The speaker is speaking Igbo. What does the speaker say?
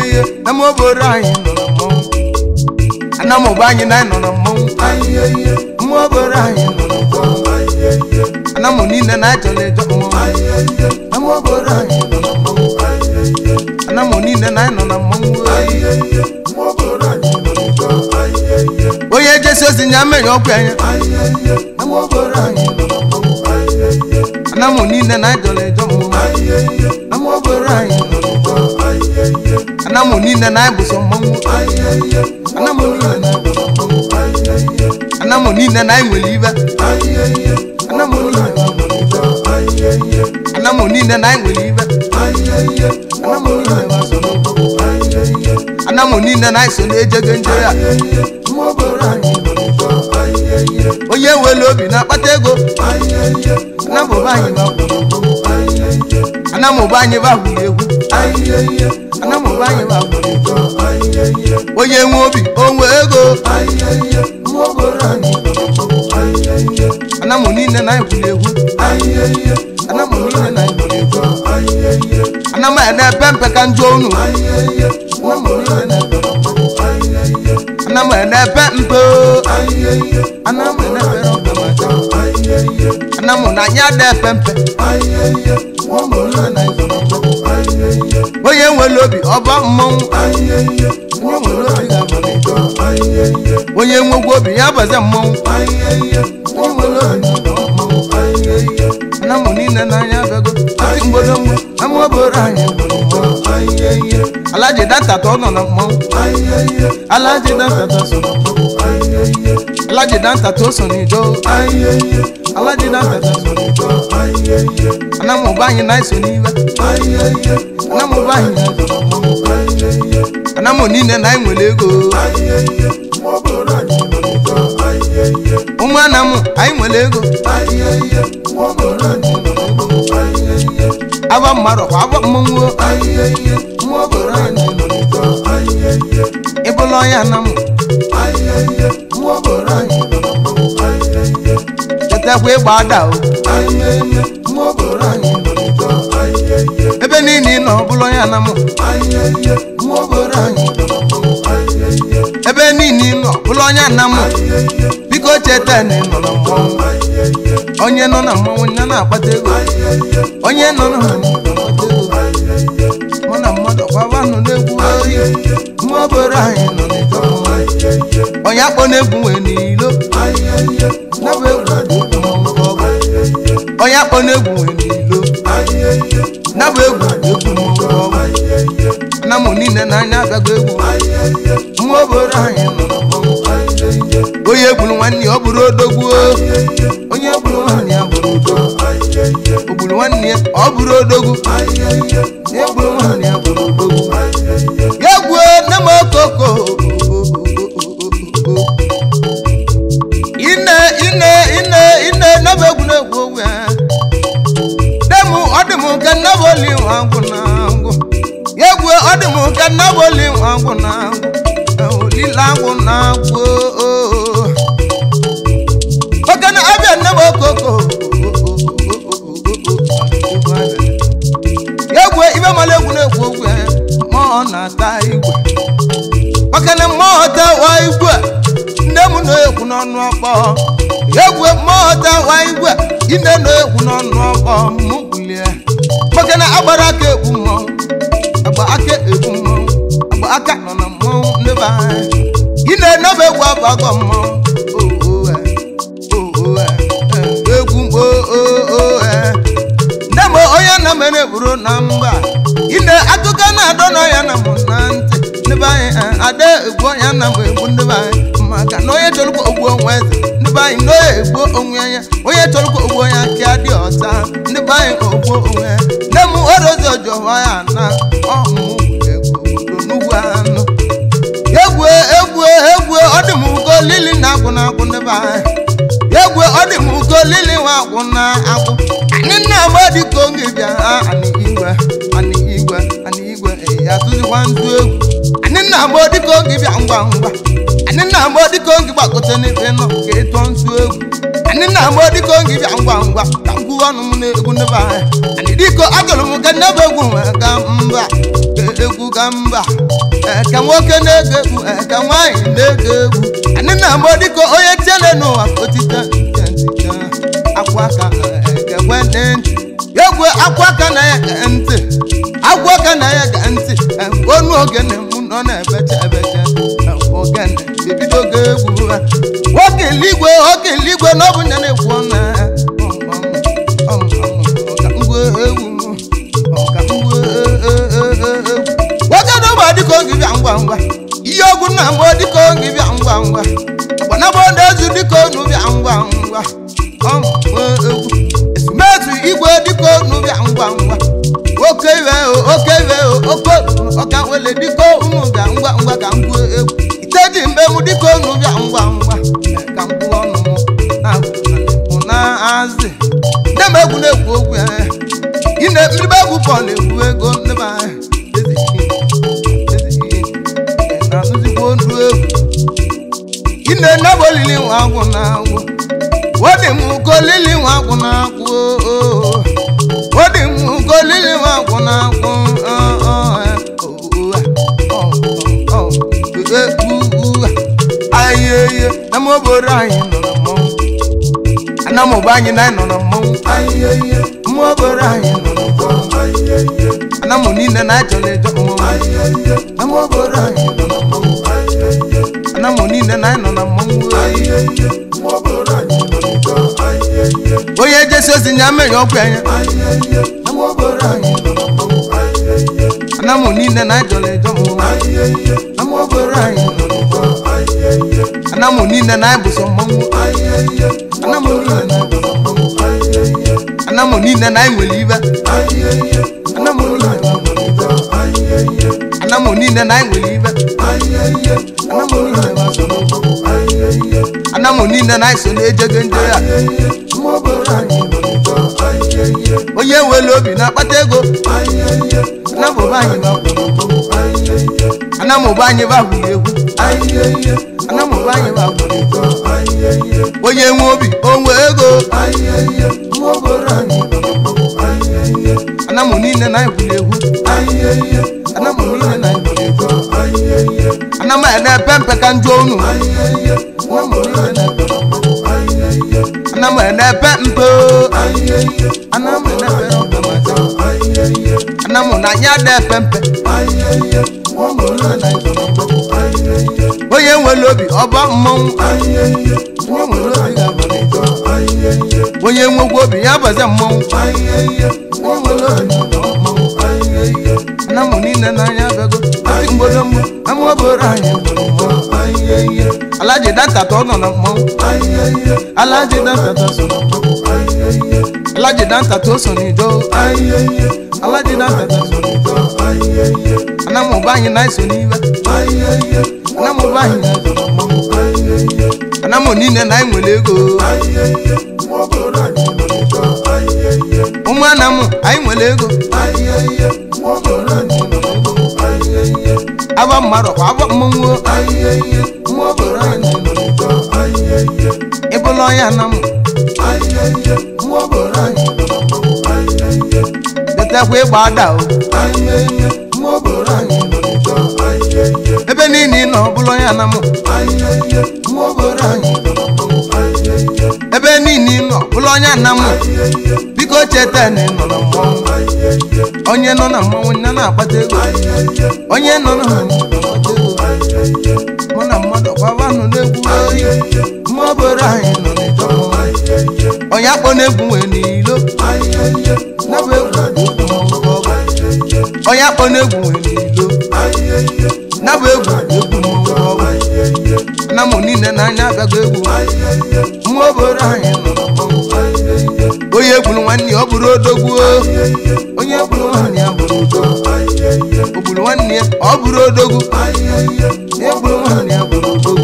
ihe na m obodo anyị nọ na mmọnwụ ana m ụba anyị na anyị nọ na mmọnwụ mmụọ obodo anyị nọ na mmọnwụ ana m niile na anyị chọrọ ịjọ mmọnwụ na m obodo anyị nọ na mmọnwụ ana m niile na anyị nọ na mmọnwụ onye jesi ozi nya mmeri ọkụ anya na m obodo anyị nọ na mmọnwụ ana m niile na anyị chọrọ ịjọ mmọnwụ na m obodo anyị nọ na mmọnwụ ana m niile na anyị bụ sọ mmọnwụ ana m niile na anyị bụ sọ mmọnwụ ana m niile na anyị nwere ibe ana m niile na anyị nwere ibe ana m niile na anyị nwere ibe ana m niile na anyị so n'okwu ana m niile na anyị so na-ejego nje ya onye nwere obi na-akpata ego ana m ụba anyị ba ana m ụba anyị ba gwuru egwu ana m ụba anyị ba gwuru egwu onye nwe obi o nwe ego ana m niile na anyị gwuru egwu ana m niile na anyị gwuru egwu ana m na-epe mpe ka njọ unu ana m na-epe mpe o. ana m na-epere mpe maka ana m na anya dị epe mpe onye nwere obi ọba mmọnwụ onye nwere obi ga-amalite onye nwegwu obi ya baze mmọnwụ onye nwere obi ga-aba mmọnwụ ana m niile n'anya abịago ati mgbodomgbo ama obodo anyị gburu mmọnwụ alaji dantata ọ nọ na mmọnwụ alaji dantata so na mmọnwụ alaji dantata o so n'ijo alaji dantata so n'ijo ana m ụba anyị na-eso n'iwe ana m ụba anyị na-eso na mmọnwụ ana m niile na anyị nwere ego ụmụ ana m anyị nwere ego aba mmadụ kwa aba mmọnwụ ịbụla ọnya na m chetakwa ịgba ada o ebe niile ị nọ ọbụla ọnya na m ebe niile ị nọ ọbụla ọnya na m biko cheta na ị nọ na mmọnwụ onye nọ na mmọnwụ ya na-akpata ego onye nọ na mmọnwụ na-akpata ego mụ na mmadụ kwaba nọ n'egwu oyi mmụọ obodo anyị nọ n'ịjọ mmọnwụ onye akpọ na-egwu nwee n'ilo nabụ egwu dị egwu mmọnwụ ka ọ bụ onye akpọ na-egwu nwee n'ilo nabụ egwu dị egwu mmọnwụ ka ọ bụ na mụ niile n'anya abịago egwu mmụọ obodo anyị nọ na mmọnwụ onye gburu nwanne ya ọ bụrụ odogwu onye gburu nwanne ya bụrụ odogwu o gburu nwanne ya ọ bụrụ odogwu onye gburu nwanne ya bụrụ odogwu ya gbuo nne m okoko ine ine ine ine nebe egwu na-egwu ogwe nne m ọ dị m nke nnaboli nwa ngwụ na ngwụ ya gbuo ọ dị m nke nnaboli nwa ngwụ na ngwụ olile agwụ na agwụ oke na abịa nne m okoko ya egwu ibe mara egwu na-egwu ogwu ya mmụọ na-ata igwe maka na mmụọ tawa igwe nne m na-ekwu n'ọnụ ọkpọ ya egwu mmụọ tawa igwe ine na-ekwu n'ọnụ ọkpọ mụ bulie maka na agbara aka ekwu mmọnwụ agba aka ekwu mmọnwụ agba aka nọ na mmọnwụ ndebe anyị ine nebe egwu abago mmọnwụ oo oo egwu oo nne m onye na mere buru na mba ine akụkọ na-adọ na ya na mụ na ntị ndebe anyị ada egbu ya na mụ egbu ndebe anyị maka na onye chọrọkwa ogbu onwe eze ndebe anyị na onye egbu onwe ya onye chọrọkwa ogbu onye aka dị ọcha ndebe anyị ogbu onwe ya nne m orozi ọjọọ ya na ọmụ egwu obodo n'ugwu anụ egwu egwu egwu ọ dị m ugo lili na agwụ na agwụ ndebe anyị egwu ọ dị m ugo lili nwa agwụ na agwụ anyị nna agba dịka oge bịa ha anị igwe anị igwe anị igwe ya tụzikwa ndụ egwu anyị nna agba dịka oge bịa ngwa ngwa anyị nna agba dịka oge gbagote n'ebe nọ ka ịtụọ ntụ egwu anyị nna agba dịka oge bịa ngwa ngwa ka ngwu ọnụ m na-egwu ndebe anyị anyị dịka agụrụ m ka ndebe egwu nwee ga mba ka egwu ka mba eke nwoke na-ege egwu eke nwaanyị na-ege egwu anyị na-amụ dịka onye tiele n'ụwa otite nke ntịte akwa aka ekekwe ntị egwu akwa aka na ya ge ntị agwa aka na ya ge ntị onu ogene mụ nọ na-ebecha ebecha ogene ebido oge egwu ha nwoke eligwe oke eligwe na ọ bụ nya na-ekwu ọnụ ya ọka ngwa egwu ọka ngwa egwu nwoke na ụmụ dịka oge bịa ngwa ngwa ihe ọgwụ nna mbụ dịka oge bịa ngwa ngwa agbanabọ na-ezu dịka onu bịa ngwa ngwa ọmụmụ egwu ezumezu igwe dịka onu bịa ngwa ngwa oke iwe o oke iwe o oke ọka wele dịka unu bịa ngwa ngwa ka ngwa egwu ite ji mgbe m dịka onu bịa ngwa ngwa ka ngwa ọnụ m na-agwụ na-azị ndị m egwu na-ekwu okwu ya ine mmiribe egwu pọl ekwu ego ndị be anyị na-azụzikwa onu egwu ine nebe olili nwa agwụ na agwụ wọ́dì mú kó lílì wọn kún náà kú ooo wọ́dì mú kó lílì wọn kún náà kún ayeye ẹmọ bọrọ anyi nọrọ mọ anamọ bá anyi náà nọrọ mọ ayeye ẹmọ bọrọ anyi nọrọ mọ anamọ nílẹ náà jọlẹ jọ mọ ẹmọ bọrọ anyi nọrọ mọ anamọ nílẹ náà nọrọ mọ onye jesi ozi nya mere ọgwụ anya anamụ niile na ajọla ejọ mụ anamụ niile na ebụsọ mmanwụ anamụ niile na enwere ibe anamụ niile na enwere ibe anamụ niile na eso na-ejego ndị ya onye nwere obi na-akpata ego anamụba anyị anamụba anyị babụrụ egwu anamụba anyị babụrụ egwu onye nwe obi onwe ego anamụ niile na-ebuli egwu anamụ niile na-ebuli egwu anamụ na-epe mpe ka njọ unu anamụ na-epe mpe anamụ na-epe mpe anamụ na anya na-epe mpe onye nwere obi ọba mmọnwụ onye nwekwa obi ya baza mmọnwụ anamụ niile n'anya abịago ati mgbodo mgbo ama obere anyị gburu mmọnwụ alaji dantata ọ nọ na mmọnwụ alaji dantata so na mmọnwụ alaji dantata o so n'ido alaji dantata so n'ido anamụba anyị na-eso n'iwe anamụba anyị na-eso na mmọnwụ anamụ niile na anyị nwere ego ụmụ anamụ anyị nwere ego aba mmadụ kwa aba mmọnwụ ịbụla ọnya anamụ detekwa ịgba ada o ebe niile ị nọ ọbụla ọnya anamụ ebe niile ị nọ ọbụla ọnya anamụ biko cheta na ị nọ na mmọnwụ onye nọ na mmọnwụ ya na-akpata ego onye nọ na mmọnwụ na-akpata ego mụ na mmadụ gbabanụ na-egwu oyi mma obere anyị nọ n'ịjọ mmọnwụ onye akpọ na-egwu nwee n'ilo nabụ egwu na-egwu mmọnwụ ka ọ bụ onye akpọ na-egwu nwee n'ilo nabụ egwu na-egwu mmọnwụ ka ọ bụ anamụ niile n'anya abịago egwu mma obere anyị nọ na mmọnwụ onye gburu nwanne ya ọ bụrụ odogwu onye gburu nwanne ya bụrụ odogwu o gburu nwanne ya ọ bụrụ odogwu onye gburu nwanne ya bụrụ odogwu